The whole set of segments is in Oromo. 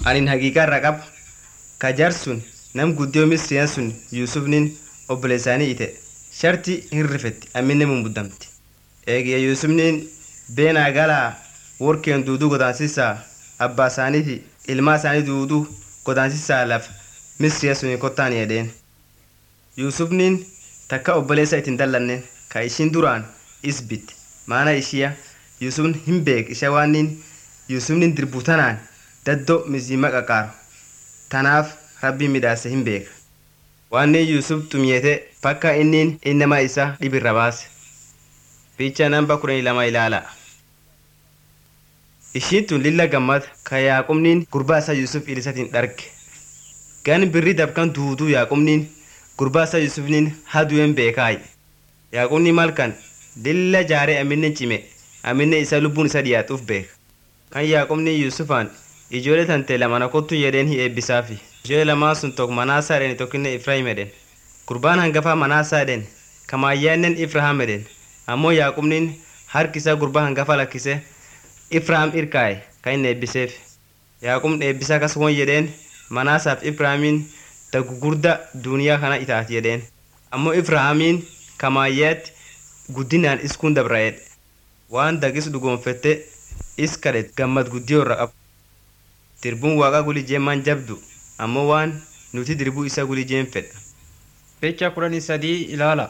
anin haqiiqaa irra qaba ka jar sun nam guddiyoo misriyaan sun yuusufnin obboleessaanii ite sharti hin rifetti amminne mumbuddamti eegiya yuusufnin beenaa galaa workeen duuduu godaansisaa abbaa isaaniiti ilmaa isaanii duuduu godaansisaa laf misriya suni kottaan jedheen yuusufnin takka obboleessa ittiin dallanneen ka ishiin duraan isbit maana ishiya yuusufn hin beek isha waannin yuusufnin dirbu tanaan daddo mizima qaqaaru tanaaf rabbiin midhaase hin beeka waannin yuusuf xumiyete bakka innin innama isa dhibirra baase fiicha namba kudhanii lama ilaala ishiin tun lilla gammad ka yaaqubniin gurbaa isaa yuusuf ilisatiin dharge gan birri dabkan duuduu yaaqubniin gurbaa isaa yuusufniin haduuen beekaay yaaqubni malkan lilla jaaree aminne cime aminne isa lubbuun isa dhiyaatuuf beeka kan yaaqubni yuusufaan ijoollee tante lamana kottu jedheen hi eebbisaafi ijoollee lamaan sun tokko manaasaa edhen tokkinne ifraahim edhen gurbaan hangafaa manaasaa edhen kamaayyaannen ifrahaam edhen ammoo yaaqubniin harki isaa gurbaa hangafa lakkise ifrahaam irkaa'e kan inni eebbiseef yaaqubni eebbisaa kas won jedheen manaasaaf ifrahaamiin daggugurda duuniyaa kana itaati jedheen ammoo ifrahaamiin kamaayyaatti guddinaan iskuun dabra'edhe waan dagis dhugoonfette is kadhet gammad guddiyoo irra qabu dirbuun waaqa gulijeen jabdu ammoo waan nuti dirbuu isa gulijeen fedha Ficha kudhanii sadii ilaala.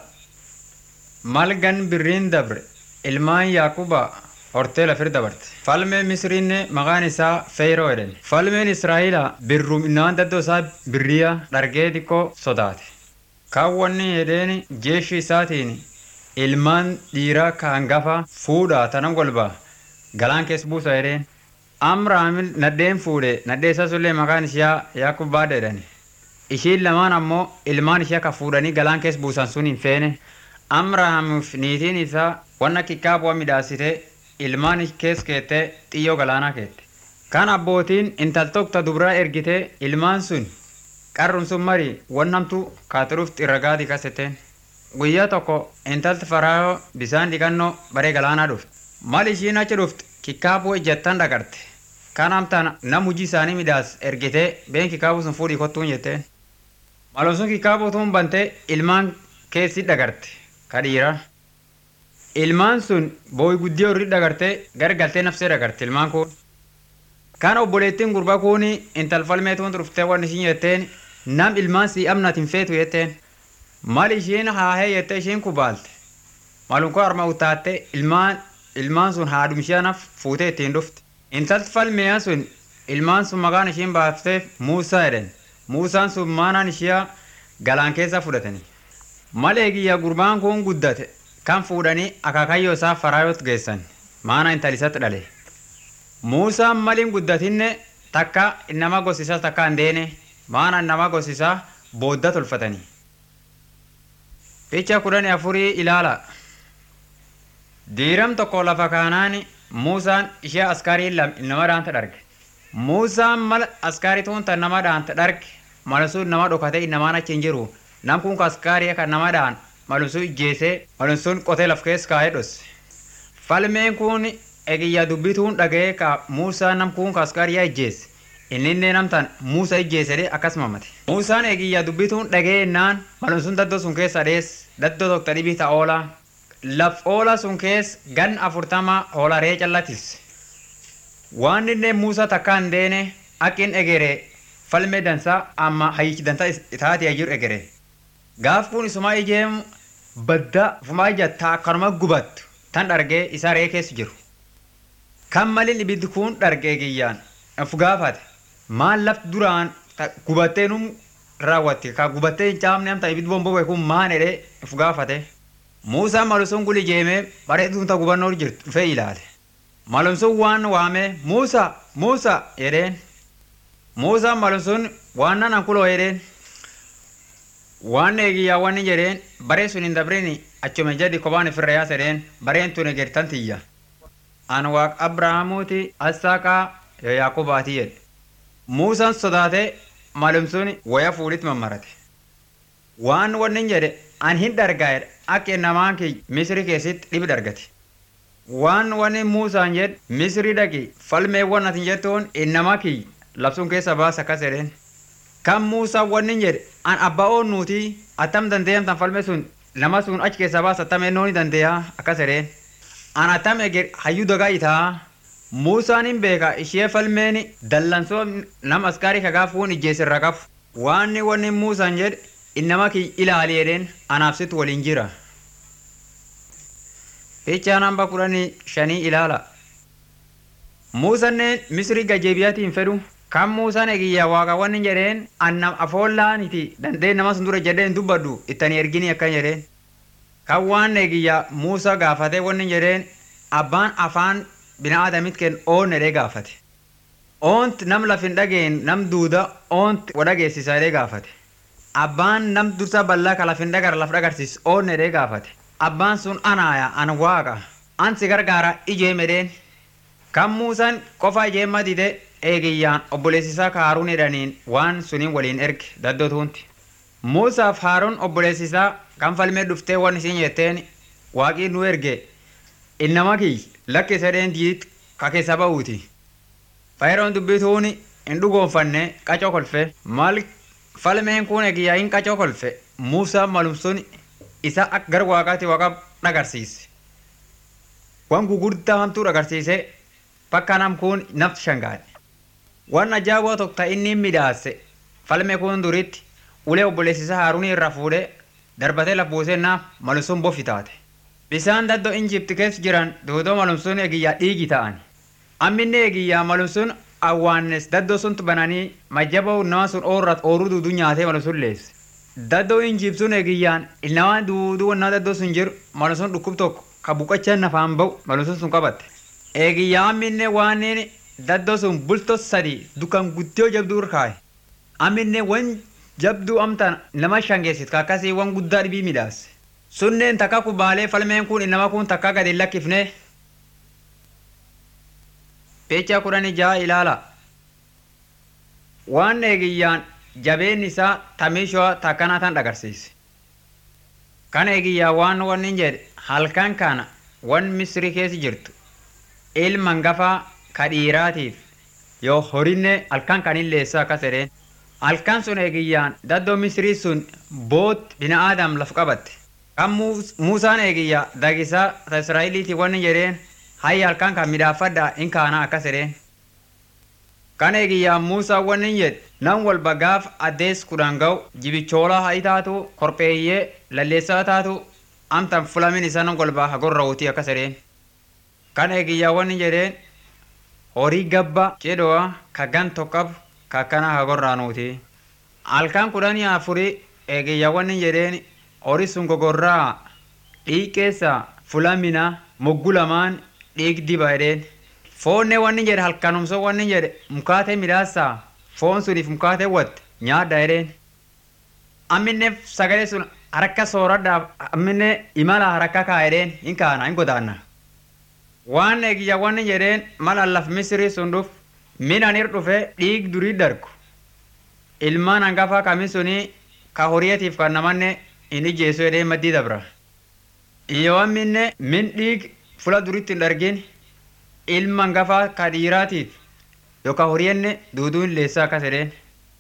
Malgan birriin dabre ilmaan Yaaquba hortee lafir dabarte. Falmeen Misriinne maqaan isaa Feyroo jedhani. Falmeen Israa'eela birruum innaan daddoo isaa birriya dhargee xiqqoo sodaate. Kaawwanni jedheen jeeshi isaatiin ilmaan dhiiraa ka hangafa fuudhaa tanan golbaa galaan keessa buusa jedheen. Amraamil nadheen fuudhe nadhee isaa sullee maqaan ishaa Yaaqubbaadha jedhani. Ishiin lamaan ammoo ilmaan ishee akka fuudhanii galaan keessa buusan sun hin feene. Amraamiif niitiin isaa wanna xiqqaa bu'aa midhaasite ilmaan keessa keettee xiyyoo galaanaa keette. Kan abbootiin intaltokta dubraa ergitee ilmaan sun qarrun sun mari wannamtu kaaturuuf xirragaatii kasetteen. Guyyaa tokko intalti faraayoo bisaan dhiqannoo baree galaanaa dhufte. Mal ishiin achi dhufte kikkaabuu ejjattan dhagarte. Kan amtaan nam hojii isaanii midhaas ergitee been kikkaabuu sun fuudhii kottuun jetteen. Malum sun kikkaabuu tuun bantee ilmaan keessi dhagarte ka dhiiraa. Ilmaan sun booyi guddiyoo irri dhagarte gargaltee nafsee dhagarte ilmaan kun. Kan obboleettiin gurbaa kun intalfalmee tuun dhuftee waan ishiin jetteen nam ilmaan sii amnatiin feetu jetteen. Mal ishiin haahee jettee ishiin kubaalte. Malum koo harma utaatte ilmaan ilmaan sun haadhum ishiinaaf fuutee ittiin dhufte. Intalti falmiyaa sun ilmaan sun maqaan ishiin baafteef Muusaa jedhan. Muusaan sun maanaan ishiyaa galaan keessa fudhatani. Malee kiyya gurbaan kun guddate kan fuudhanii akaakayyoo isaa faraayot geessan maana intalisatti dhale. Muusaan maliin guddatinne takka nama gosisaa takka hin deene maana nama gosisaa boodda tolfatanii. Ficha kudhanii afurii ilaala. Diiram tokko lafa kaanaani Muusaan ishee askaarii nama dhaanta dharge. Muusaan mala askaarii tuun tan nama dhaanta dharge malusuun nama dhokatee namaan achi hin jiru. Nam kun askaarii kan nama dhaan malusuun ijjeesee malusuun qotee laf keessa kaa'ee dhosse. Falmeen kun egiyyaa dubbituun dhaga'ee ka Muusaan nam kun askaarii ijjeesse. Inni illee namtaan Muusaa ijjeesedee akkasuma mate. Muusaan egiyyaa dubbituun dhaga'ee naan malusuun daddoo sun keessa dhees daddoo tokko dhibii ta'a oolaa. Laf oola sun keessa gan afurtama hoolaree callatis. Waan inni Muusaa takka hin deene akkin egeree falmee dansaa amma hayyichi dansaa itaatee jiru egeree. Gaaf kun isumaa ijeemu badda fumaa ijattaa akkanuma gubattu tan dhargee isaa ree keessa jiru. Kan maliin ibiddi kun dhargee kiyyaan of gaafate maal lafti duraan gubattee num raawwatte ka gubattee hin caamne amta ibiddi bombobee kun maan jedhee of gaafate. Muusaan malusuun guli jeemee bareeduun ta gubannoo jirtu dhufee ilaale. Malumsuun waan waamee Muusaa Muusaa jedheen. Muusaan malumsuun waan nan kuloo jedheen. Waan eegiyyaa wanni jedheen baree sun hin dabrini achuma jadi kophaan ifirra yaasa jedheen bareen tun egertan tiyya. An waaq Abrahaamuuti Assaaqaa Yaaqubaati jedhe. Muusaan sodaatee malumsuun waya fuudhitti mammarate. Waan wanni jedhe an hin dhargaa akka namaan kee misri keessatti dhibi dhargate. Waan wanni Muusaan jedhe misri dhaqi falmee waan ati jettuun innama kee labsuun keessa baas akkas jedheen kan muusaa wanni jedhe an abbaa oonnuuti attam dandeeyamtan falme sun nama sun achi keessa baas attam ennooni dandeeya akkas jedheen an attam eger hayyuu dagaa itaa muusaan hin beeka ishee falmeen dallansoo nam askaarii kagaa fuun ijjeesirra qabu waanni wanni muusaan jedhe innama ki ilaali jedheen anaafsitu waliin jira Fichaa namba kudhanii shanii ilaala. Muusanneen Misrii gajeebiyaatiin fedhu kan Muusaan eegiyyaa waaqawwan hin jedheen annam afoollaaniti dandeen nama sun dura jedheen dubbaddu ittanii ergini akkan jedheen. Kan waan eegiyyaa Muusaa gaafate wanni jedheen abbaan afaan binaadamit kenn oon jedhee gaafate. Oont nam lafin dhageen nam duuda oont wadhageessisa jedhee gaafate. Abbaan nam dursa bal'aa ka lafin dhagar laf dhagarsiis oon jedhee gaafate. abbaan sun anaaya an waaqa an si gargaara ijee medheen kan muusaan qofa ijeemma dide eegiyyaan obboleessisaa kaaruun jedhaniin waan suniin waliin erge daddotuunti muusaaf haaruun obboleessisaa kan falmee dhuftee waan isiin jetteen waaqii nu erge innama kiy lakke sedheen diit ka keessa ba'uuti fayiroon dubbituun hin dhugoonfanne qacoo kolfe maal falmeen kun eegiyyaa hin qacoo kolfe muusaa malumsuun isa akka gara waaqaatti waaqa dhagarsiise. Waan gugurdaa hamtuu dhagarsiise bakka nam kun nafti shangaadhe. Waan ajaa'ibaa tokko ta'e inni midhaase falmee kun duritti ulee obboleessisa haaruunii irraa fuudhee darbatee laf buusee naaf malumsuun bofi taate. Bisaan daddoo injipti keessa jiran duudoo malumsuun eegiyyaa dhiigi ta'an. Amminni eegiyyaa malumsuun awwaannes daddoo sun bananii majjaboo nama sun ooruu duuduu nyaatee malumsuun leesse. daddoo hin jibsuun eegiyyaan ilnamaan duuduu wannaa daddoo sun jiru malumsuun dhukkub tokko ka buqachaa nafaan ba'u malumsuun sun qabatte. Eegiyyaa amminne waaneen daddoo sun bultoo sadi dukkan guddoo jabduu irkaaye. Amminne wan jabduu amtaan nama shangeessit ka akkasii wan guddaa dhibii midhaase. Sunneen takka kubaalee falmeen kun nama kun takka gadi lakkifne. Peechaa kudhanii jaha ilaala. Waan eegiyyaan jabeen isaa tamiishoo takkanaa tan dhagarsiise. Kan eegiyyaa waan wanni jedhe halkan kana wan misrii keessa jirtu ilma hangafaa ka dhiiraatiif yoo horinne halkan kan illeessa akkas jedheen. Halkan sun eegiyyaan daddoo misrii sun boot bina aadam laf qabatte. Kan Muusaan eegiyyaa dagisaa Israa'eliiti wanni jedheen hayya halkan kan midhaafadhaa in kaana akkas jedheen. Kan eegiyyaa Muusaa wanni jedhe nan walba gaaf addees kudhan ga'u jibichoolaa ha'i taatu korpeeyyee lalleessaa taatu amtan fulamin isa nan walba hagorra wutii akkas jedheen. Kan eegiyyaa wanni jedheen horii gabba jedhoa ka gan tokkabu ka akkana hagorraa nuuti. Halkan kudhanii afurii eegiyyaa wanni jedheen horii sun gogorraa dhiiqeessa fulamina moggu lamaan dhiig diba jedheen. Foonne wanni jedhe halkanumsoo wanni jedhe mukaatee midhaasaa foon suniif mukaatee watte nyaadha jedheen. Amminne sagalee sun harka sooradhaaf amminne imala harka kaa jedheen hin kaana hin godaanna. Waan eegiyya wanni jedheen mala laf misrii sun dhuf minanir dhufe dhiig durii dargu. Ilmaan hangafaa kami sunii ka horiyeetiif kan namanne hin ijjeessu jedheen maddii dabra. Yoo amminne min dhiig fula duritti hin dargin ilma hangafaa ka dhiiraatiif yookaan horiyanne duuduu hin leessaa akkas jedheen.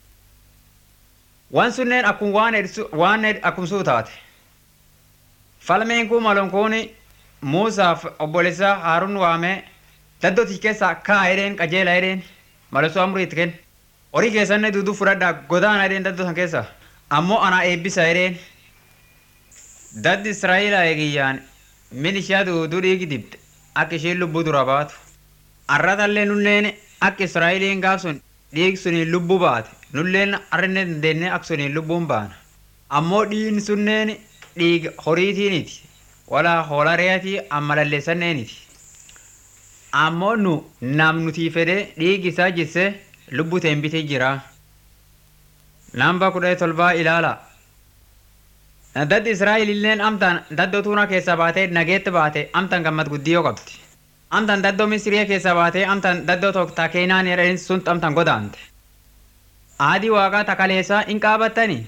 Waan sunneen akkuma waan waan akkumsuu taate. Falmeen kun maloon kun Muusaaf obboleessaa Haaruun waamee daddootii keessaa kaa jedheen qajeela jedheen malosoo amurii itti kenna. Horii keessanne duuduu fudhadhaa godaana jedheen daddoo san keessa. Ammoo anaa eebbisa jedheen. Daddi Israa'eelaa eegiyyaan min ishee duuduu dhiigi dibde akka isheen lubbuu dura baatu. Arratallee nunneen akka Israa'eliin gaaf sun dhiig suniin lubbuu baate nulleen arrinne dandeenne akka suniin lubbuun baana. Ammoo dhiigni sunneen dhiiga horiitiiniti walaa hoolaa reetii amma lalleessanneeniti. Ammoo nu nam nutii fedhee dhiigi isaa jisse lubbuu ta'een bitee jira. Namba kudha tolbaa ilaala. Daddi Israa'elilleen amtaan daddoo tuunaa keessaa baatee nageetti baate amtaan gammad guddiyoo qabdi. amtan daddoo misiriya keessa baatee amtan daddoo tokko takeenaan jedhanii sun amtan godaante. Aadii waaqaa takaleessaa hin qaabattani.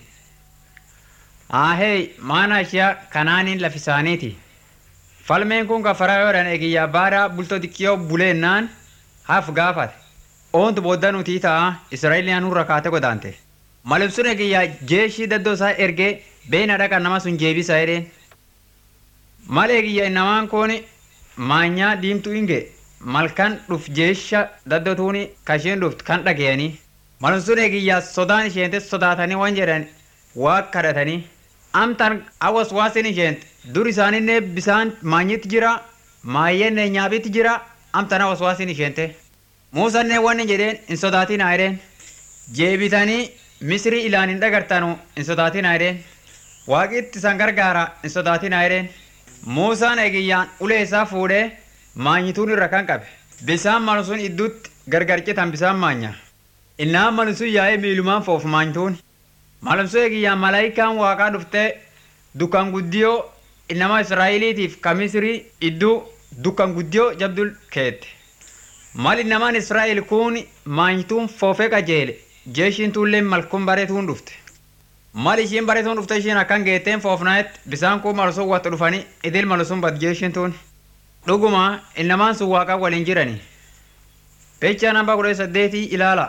Ahee maana ishee kanaaniin lafisaaniiti. Falmeen kun kafaraa yoodhan eegiyyaa baadaa bultoo xiqqiyoo buleennaan haaf gaafate. oontu booda nuti ta'a Israa'eliin nurra kaate godaante. Malibsuun eegiyyaa jeeshii daddoo isaa ergee beena dhaqa nama sun jeebisa jedheen. Mal eegiyyaa namaan kooni maanyaa diimtuu hinge malkan dhuf jeesha daddotuuni kasheen dhuft kan dhagayanii. Malibsuun eegiyyaa sodaan isheente sodaatanii waan jedhan waa kadhatanii. Amtan awas waasin isheente dur isaaninne bisaan maanyitti jira maayyenne nyaabitti jira amtan awas waasin isheente. Muusanne waan jedheen hin sodaatin jedheen. Jeebitanii Misrii ilaan hin dhagartanu hin sodaatin jedheen. Waaqitti isan gargaara hin sodaatin jedheen. Muusaan eegiyyaan ulee isaa fuudhee maanyituun irra kan qabe. Bisaan malu sun idduutti gargar citan bisaan maanya. Innaan malu sun yaa'ee miilumaan foofu maanyituun. Malumsuu eegiyyaan malaayikaan waaqaa dhuftee dukkan guddiyoo nama Israa'eliitiif ka Misrii idduu dukkan guddiyoo jabduu keette. Mal namaan Israa'el kun maanyituun foofee qajeele jeeshiin tuullee malkuun bareetuun dhufte. Mal ishiin bareetuun dhufte ishiin akkan geetteen foofnaetti bisaan kun malusun watti dhufanii idil malusun bad jeeshiin tuun. Dhuguma innamaan sun waaqaa waliin jirani. Pechaa namba kudha saddeetii ilaala.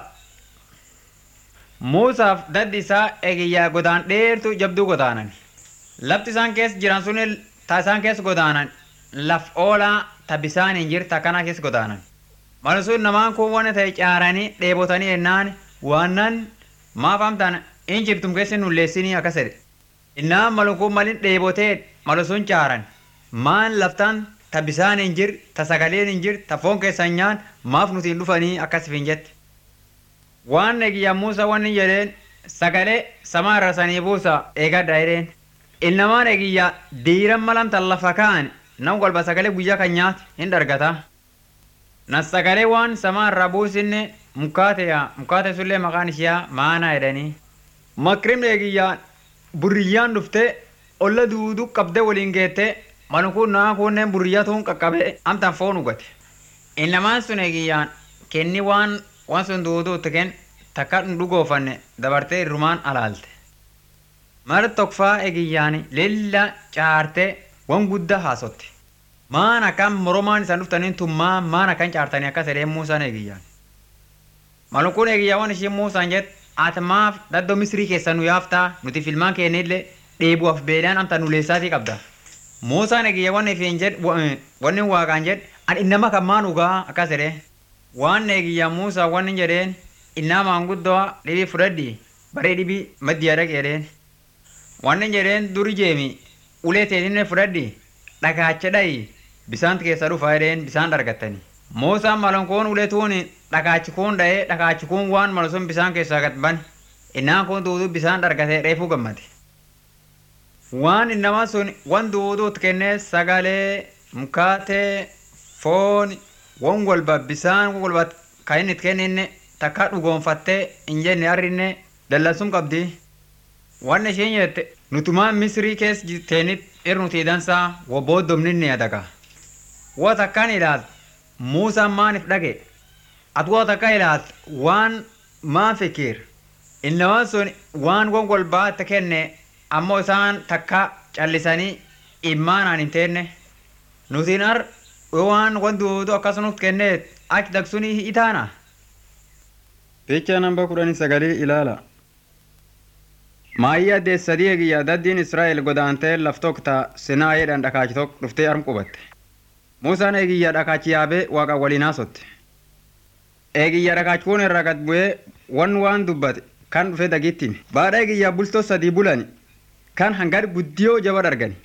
Muusaaf daddi isaa eegiyyaa godaan dheertu jabduu godaanan. Lafti isaan keessa jiran sun ta isaan keessa godaanan laf oolaa ta bisaan hin jirta kana keessa godaanan. Malsuun namaan kun waan ta'e caaranii dheebotanii ennaan waannan maaf amtaan in jirtum keessa nulleessinii akkas jedhe. Innaan malukuun malin dheebotee malusuun caaran maan laftaan ta bisaan hin jir ta sagaleen hin jir ta foon keessan nyaan maaf nuti hin dhufanii akkas hin jette. Waan eegiyyaa Muusaa waan hin jedheen sagalee samaa irra sanii buusa eegadha jedheen. Ilnamaan eegiyyaa diiran malam tan lafa kaa'an nan golba sagalee guyyaa kan nyaate hin dargata. Na sagalee waan samaa irra buusinne mukaateya mukaate sullee maqaan ishiyaa maanaa jedhanii. Makrimni eegiyyaa burriyyaan dhuftee olla duuduu qabdee waliin geettee malukuun naa kunneen burriyyaa tuun qaqqabee amtan foon dhugate. Ilnamaan sun eegiyyaan kenni waan waan sun duuduutti kenn takka dhugoofanne dabartee irrumaan alaalte. Mara tokkfaa eegiyyaani lilla caartee waan guddaa haasotte. Maan akkan moromaan isaan dhuftaniin tummaa maan akkan caartanii akkas edhee muusaan eegiyyaan. Malukuun eegiyyaa waan isheen muusaan jette ati maaf daddoo misrii keessa nu yaaftaa nuti filmaan keenyillee dheebuuf beelaan amta nuleessaatii qabda. Muusaan eegiyyaa waan ifiin jedhe wanni waaqaan jedhe ani innama kan maan dhugaa akkas edhee. waan eegiyyaa Muusaa waan hin jedheen innaa maanguddoo dhibii fudhadhi baree dhibii maddiyaa dhaqee jedheen. Waan hin jedheen duri jeemi ulee teetinne fudhadhi dhagaacha dhayi bisaan keessa dhufa jedheen bisaan dargattani. Muusaan malonkoon ulee tuun dhagaachi kuun dha'ee dhagaachi kuun waan malu sun bisaan keessaa gad bane innaan kun duuduu bisaan dargatee reefuu gammade. Waan innamaa sun waan duuduutti kennee sagalee mukaatee foon won golba bisaan won golba kan inni itti kenninne takka dhugoonfattee hin jenne arrinne dallansum qabdi. Waan isheen jette nutumaan misrii keessa jirteenit irnuti dansaa wobbooddomninne adaga. Waa takkaan ilaaltu Muusaan maaniif dhage? Ati waa takka ilaaltu waan maan fikir? Innamaan sun waan won golbaa itti kenne ammoo isaan takka callisanii immaanaan hin teenne. Nutiin ar waan wanti akkasumas kenneet achi dagsunii itaana. Picha namba kudhanii sagalii ilaala. Maayyaa addeessadii eegiyyaa daddiin Israa'el godaantee laftokta sinaa jedhan dhakaachi tokko dhuftee arm qubatte. Muusaan eegiyyaa dhakaachi yaabee waaqa waliin haasotte. Eegiyyaa dhakaachi kun irraa gad bu'ee wan waan dubbate kan dhufe dagittiin. Baadhaa eegiyyaa bultoo sadii bulani kan hangar guddiyoo jaba dargani.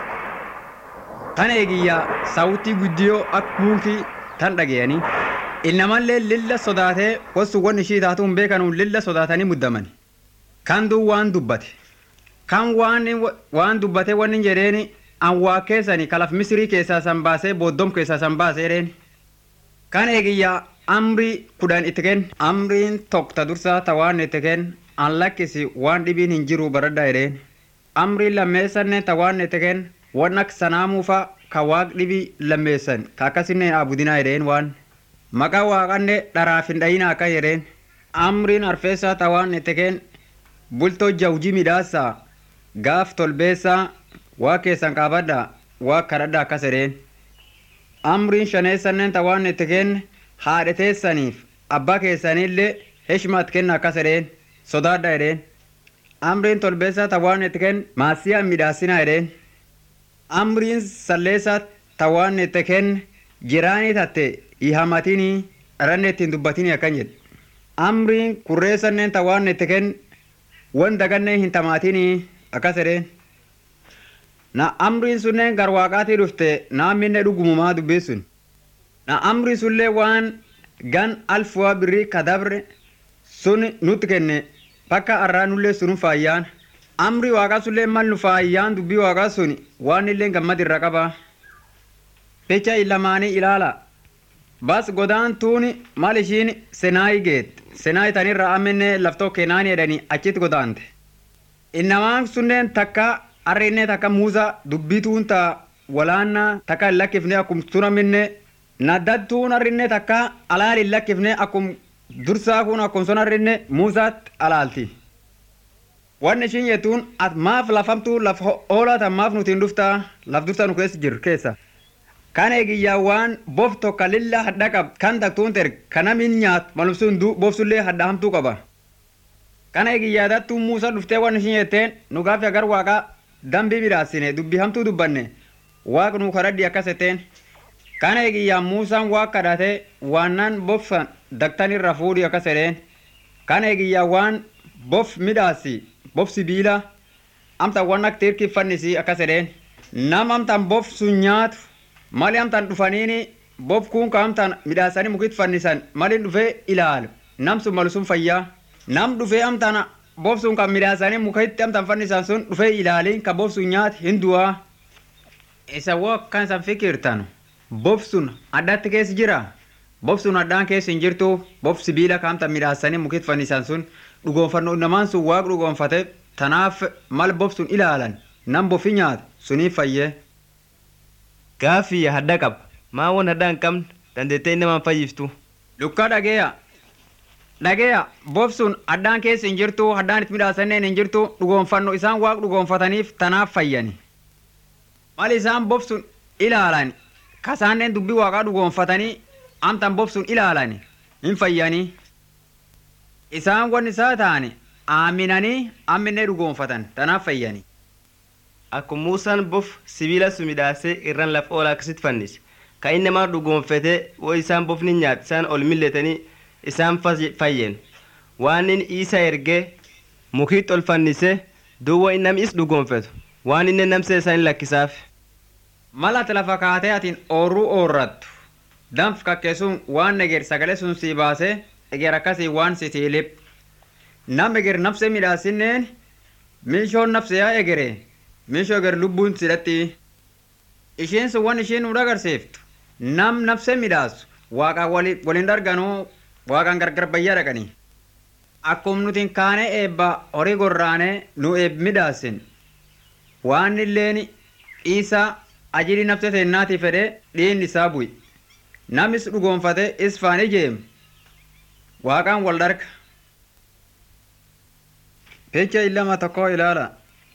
Tan eegiyyaa saawutii guddiyoo akka muukii tan dhageyanii ilnamallee lilla sodaatee wasu wan ishii taatuun beekanuun lilla sodaatanii muddamani. Kan duu waan dubbate. Kan waan waan dubbate wanni jedheeni an waa keessani kalaf misrii keessaa san baasee booddom keessaa san baasee jedheeni. Kan eegiyyaa amrii kudhan itti kenn amriin tokko dursaa ta waan itti kenn an lakkisi waan dhibiin hin jiru baradhaa jedheen. Amriin lammeessanne ta waan itti kenn waan akka sanaamuufa ka waaq dhibii lammeessan ka akkasinne abudinaa jedheen waan maqaa waaqanne dharaaf hin dhayina akka jedheen amriin arfeessaa ta waan itti kenn bultoo jawjii midhaasaa gaaf tolbeessaa waa keessan qaabadha waa kadhadha akkas jedheen amriin shaneessanneen ta waan itti kenn haadheteessaniif abbaa keessanillee heshmaat kenna akkas edheen sodaadha edheen amriin tolbeessaa ta waan itti kenn maasiyaa midhaasina edheen amriin salleessaa ta waan itti kenn jiraanii tatte ihamatinii dharanne ittiin dubbatinii akkan jedhe amriin kurreessanneen ta waan itti kenn wan dagannee hin tamaatinii akkas edheen na amriin sunneen gar waaqaatii dhufte naamminne dhugumumaa dubbisun na amri sullee waan gan alfuwa birrii kadabre sun nutti kenne bakka arraa nullee sunu faayyaan amri waaqa sullee mal nu faayyaan dubbii waaqaa sun waan illee gammad irra qaba pecha illamaanii ilaala bas godaan tuuni mal ishiin senaayi geet senaayi tanirra amenne laftoo kenaani edhanii achitti godaante innamaan sunneen takka arrinne takka muuza dubbii tuunta walaanna takka hin lakkifne akkum tunaminne naddattuun arrinne takka alaal hin lakkifne akkum dursaa kun akkum son arrinne muusaatti alaalti wanni ishiin jettuun at maaf lafamtu laf oolaata maaf nutiin dhuftaa laf dursaa nu keessa jiru keessa kan eegiyyaa waan bof tokka lilla hadha qab kan taktuun ter kanamin nyaat malumsuun du bofsullee hadha hamtuu qaba kan eegiyyaa dattuun muusa dhuftee wanni ishiin jetteen nu gaafi agar waaqa dambii midhaasine dubbii hamtuu dubbanne waaq nu kadhadhi akkas jetteen kana eegiyyaa muusaan waa kadhate waannan bofsan daktan irra fuudhi akkas jedheen kana eegiyyaa waan bof midhaasi bof sibiila amtan waan akka tirkii fannisi akkas jedheen nam amtan bof sun nyaatu mali amtan dhufaniini bof kun ka amtan midhaasanii mukit fannisan malin dhufee ilaalu nam sun malu sun fayyaa nam dhufee amtan bof sun kan midhaasanii mukitti amtan fannisan sun dhufee ilaaliin ka bof sun nyaatu hin du'aa isa woo akkan isan fikirtanu bof sun addatti keessa jira bof sun addaan keessa hin jirtu bof sibiila kaamta midhaasanii mukit fannisan sun dhugoonfannoo namaan sun waaq dhugoonfate tanaaf mal bof sun ilaalan nam bofi nyaata suniif fayyee. Gaaffii hadda qaba. Maa waan hadda hin qabne dandeettee namaan fayyiftu. Lukkaa dhageeya. Dhageeya bof sun addaan keessa hin jirtu addaan itti midhaasanneen hin jirtu dhugoonfannoo isaan waaq dhugoonfataniif tanaaf fayyani. Mal isaan bof sun ilaalan kasaanneen dubbii waaqaa dhugoonfatanii amtan bof sun ilaalani hin fayyanii. Isaan wanni isaa ta'ani aaminanii amminee dhugoonfatan tanaaf fayyani. Akkuma Muusaan bof sibiila sun midhaasee irraan lafa oolaa akkasitti fannise. Kan inni namaa dhugoonfatee woo isaan bofni nyaate isaan ol milletanii isaan fayyen. Waan inni isa ergee mukiitti ol fannise duwwa inni namni is dhugoonfatu waan inni namsee isaan lakkisaaf. Malati lafa kaatee atiin oorruu oorrattu danf kakkeessuun waan eger sagalee sun sii baasee eger akkasii waan si tiilip. Nam eger nafse midhaasinneen miishoon nafse yaa egere miishoo eger lubbuun sidhatti. Ishiin sun waan ishiin nu agarsiiftu nam nafse midhaasu waaqaan waliin darganuu waaqaan gargar bayyaa dhaqanii. Akkuma nuti kaanee eebba horii gorraanee nu eeb midhaasin waan illeen isaa ajiri nafse seennaati fedhe dhiinni isaa bu'i. Namis dhugoonfate is faan ijeem. Waaqaan wal darga. Pecha illama tokko ilaala.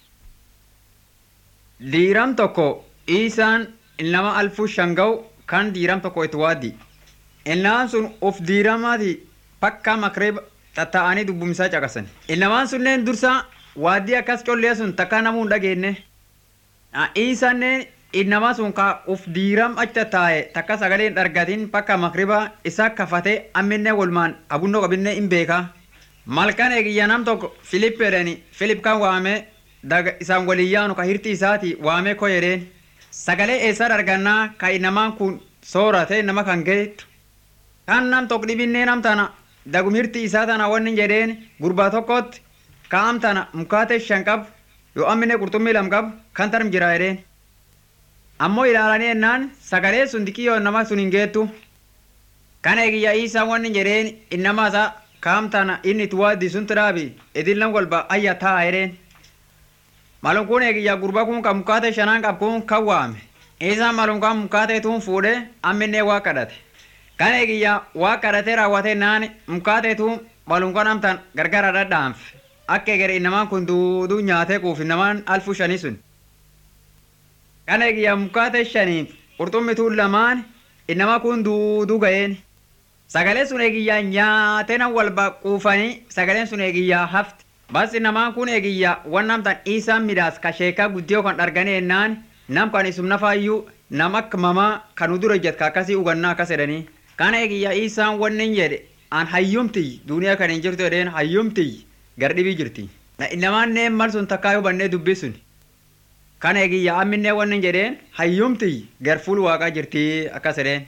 Diiram tokko isaan ilnama alfuu shanga'u kan diiram tokko itti waaddi. Ilnamaan sun of diiramaati pakka makreeba tatta'anii dubbumsaa caqasan. Ilnamaan sunneen dursa waaddii akkas collee sun takka namuu hin dhageenye. Isaannen innama sun ka uf diiram acha taa'e takka sagalee hin argatin bakka makriba isa kafate amminne walmaan abunnoo qabinne hin beeka. Malkan eegiyya nam tokko Filip jedhani Filip kan waame daga isaan waliin yaanu ka hirti isaati waame ko jedheen. Sagalee eessa argannaa ka innamaan kun soorate nama kan geettu. Kan nam tokko dhibinnee nam tana dagum hirti isaa tana wanni jedheen gurbaa tokkotti ka am tana mukaate shan qabu yoo amminne qurxummii lam qabu kan tarm jira jedheen. ammoo ilaalanii ennaan sagalee sun dikiyyoo nama sun hin geettu kan eegiyya isaa wanni jedheen innama isaa kaamtana inni itti waaddi sun tidhaabi idillan golba ayya taa jedheen malum kun eegiyya gurba kun kan mukaate shanaan qab kun kan waame isaan malum kan mukaate tuun fuudhe amminnee waa kadhate kan eegiyya waa kadhate raawwate naan mukaate tuun malum kan amtan gargara dhadhaanfe akka egere innamaan kun duuduu nyaatee quuf innamaan alfu shanii sun kana eegiyyaa mukaate shaniif qurxummituu lamaan innama kun duuduu ga'een Sagaleen sun eegiyyaa nyaatena walba quufanii sagaleen sun eegiyyaa hafti. Basi namaan kun eegiyyaa wan namtan isaan midhaas ka sheekaa guddiyoo kan arganii ennaan nam kan isum nafaayyuu nam akka mamaa kan dura jet ka akkasii hugannaa akkas jedhanii. Kana eegiyyaa isaan wannin jedhe an hayyumti duniyaa kan hin jirtu jedheen hayyumti gardhibii jirti. Namaan nee mal sun takkaa hubannee dubbisun. Kana eegiyyaa amminnee wannin jedheen hayyumti gar fuul waaqaa jirti akkas jedheen.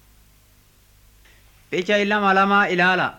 Picha lama lama ilaala.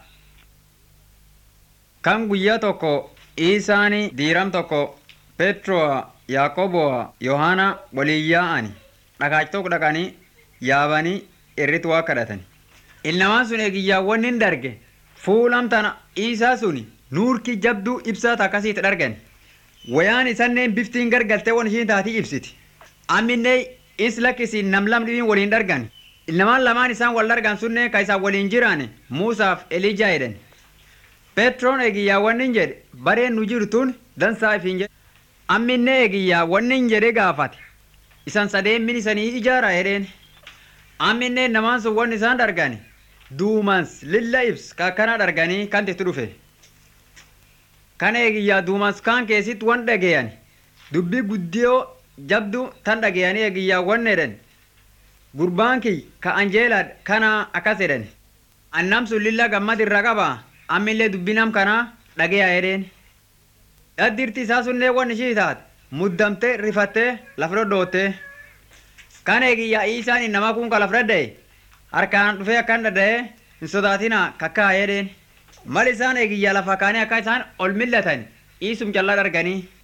Kan guyyaa tokko Isaani diiram tokko Petroo Yaaqoboa Yohaana waliin yaa'ani dhagaach tokko dhaqanii yaabanii irratti waa kadhatani. Ilnamaan sun eegiyyaawwan hin darge fuulam tana isaa suni nuurki jabduu ibsaa akkasiitti dargan. Wayaan isanneen biftiin gargaltee waan ishiin taatii ibsiti. Amminnee is lakkisiin nam lamdhiin waliin dargan. Ilnamaan lamaan isaan wal dargan sunne ka isaan waliin jiraan Muusaaf Elijaa jedhan. Petroon eegiyyaa wannin jedhe bareen nu jirtuun dansaa ifiin jedhe. Amminne eegiyyaa wannin jedhe gaafate. Isan sadeen min isanii ijaara jedheen. Amminne namaan sun wanni isaan dargani. Duumans lilla ibs kakkana darganii kan itti dhufe. Kana eegiyyaa duumans kaan keessitti wan dhageeyani. Dubbii guddiyoo jabdu tan dhageeyanii eegiyyaa wanni jedhan. Gurbaan kiyy ka Anjeelaa kana akkas jedhan. Annam sun lilla gammad irra qabaa. ammillee dubbinam kana dhageeyaa jedheen. Dhaddirti isaa sunnee waan ishii taate muddamtee rifattee lafa dhodhoottee. Kan eegiyyaa isaan nama kun ka lafa dhadha'e harkaan dhufee akkan dhadha'ee hin sodaatina kakkaa jedheen. Mal isaan eegiyyaa lafa kaanii akka isaan ol millatan iisum callaa darganii